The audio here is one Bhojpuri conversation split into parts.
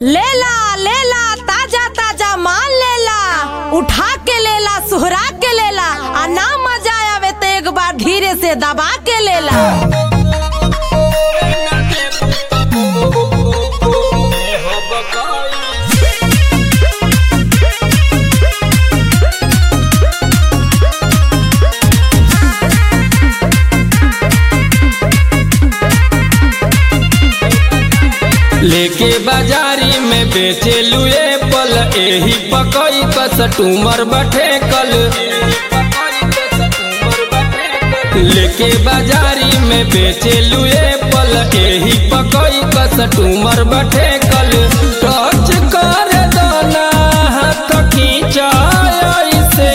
लेला लेला ताजा ताजा माल लेला उठा के लेला सुहरा के लेला आ ना मजा आवे तो एक बार धीरे से दबा के लेला लेके बाजारी में बेचे लुए पल एही पकई कस टूमर बठे कल लेके बाजारी में बेचे लुए पल एही पकई कस टूमर बठे कल टच कर दाना हाथ खींचाय से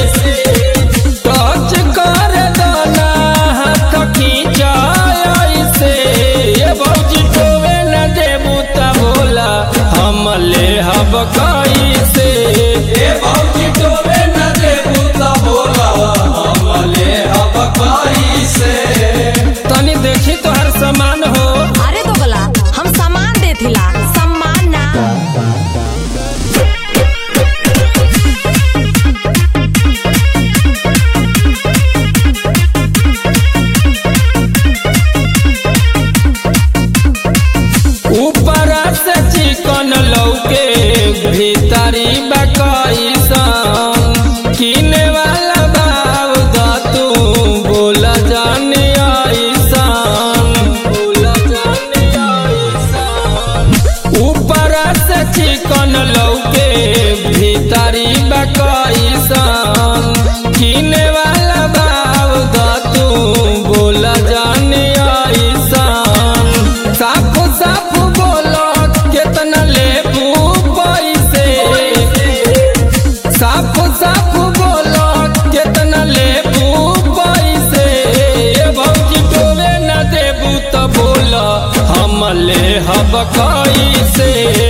टच कर दाना हाथ खींचाय से ये भौजी टोवे न देबू त बोला हम ले हब कई से ए भौजी टोवे न देबू त बोला हम ले हब कई से तनी देखी तोहर सामान हो अरे तो गला हम सामान देथिला सम्मान ना ऊपर से चिकन लौके भीतरी बकई किने वाला भाव दा तू बोला जाने आईसान बोला जाने आईसान ऊपर से चिकन लौके भीतरी बकई किने वाला भाव दा तू बोला जाने आईसान साफ साफ बोलो कितना लेबू पैसे साफ साफ बोलो कितना लेबू पैसे ए भौजी टोवे न देबू त बोला हम ले हब कैसे